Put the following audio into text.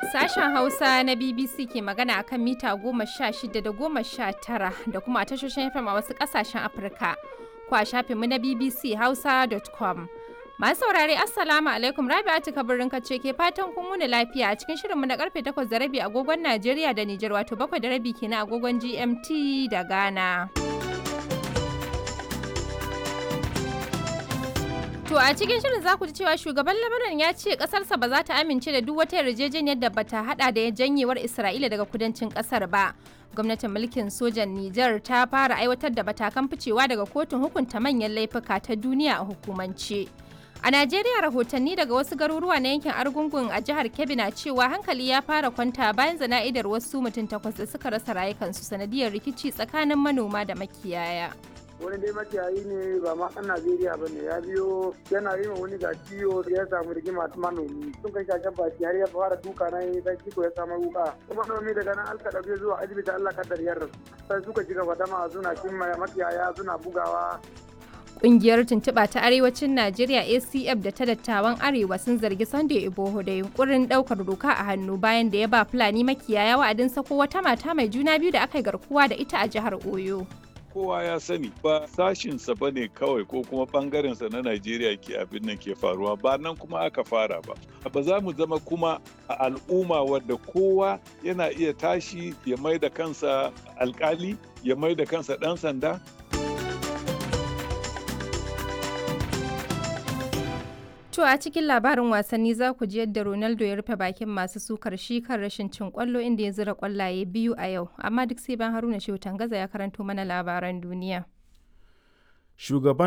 Sashen Hausa na BBC ke magana a kan mita goma sha shida da goma sha tara da kuma a tashoshin FM a wasu ƙasashen Afirka. Ko a shafinmu na BBC Hausa.com. Masu saurare Assalamu alaikum Rabi'atu kabirin kace ke fatan kun wuni lafiya a cikin shirinmu na karfe 8 da rabi agogon Najeriya da Nijar wato 7 da rabi kenan agogon GMT da Ghana. To a cikin shirin za ku ji cewa shugaban Lebanon ya ce kasarsa ba za ta amince da duk wata yarjejeniyar da bata hada da janyewar Isra'ila daga kudancin kasar ba. Gwamnatin mulkin sojan Nijar ta fara aiwatar da matakan ficewa daga kotun hukunta manyan laifuka ta duniya a hukumance. A Najeriya rahotanni daga wasu garuruwa na yankin Argungun a jihar Kebbi na cewa hankali ya fara kwanta bayan zana'idar wasu mutum takwas da suka rasa rayukansu sanadiyar rikici tsakanin manoma da makiyaya. wani dai makiyayi ne ba ma ɗan Najeriya ba ne ya biyo yana yi wani ga ciwo ya samu rigima manomi sun kai shashen baki har ya fara duka na yi dan ciko ya samu wuka kuma manomi daga nan alka ɗauke zuwa asibiti Allah kaddar yarda sai suka ji gaba dama suna cin makiyaya suna bugawa Ƙungiyar tuntuɓa ta Arewacin Najeriya ACF da ta dattawan Arewa sun zargi Sunday Iboho da yunkurin ɗaukar doka a hannu bayan da ya ba Fulani makiyaya wa'adin sako wata mata mai juna biyu da aka yi garkuwa da ita a jihar Oyo. kowa ya sani ba sashinsa ba ne kawai ko kuma bangarensa na Najeriya ke abin nan ke faruwa ba nan kuma aka fara ba. Ba za mu zama kuma a al'umma wadda kowa yana iya tashi ya mai da kansa alkali ya mai da kansa ɗan sanda To a cikin labarin wasanni za ku ji yadda Ronaldo ya rufe bakin masu sukar shi kan rashin cin kwallo inda ya zira kwallaye biyu a yau, amma duk sai ban Haruna Shehu Tangaza ya karanto mana labaran duniya. Shugaban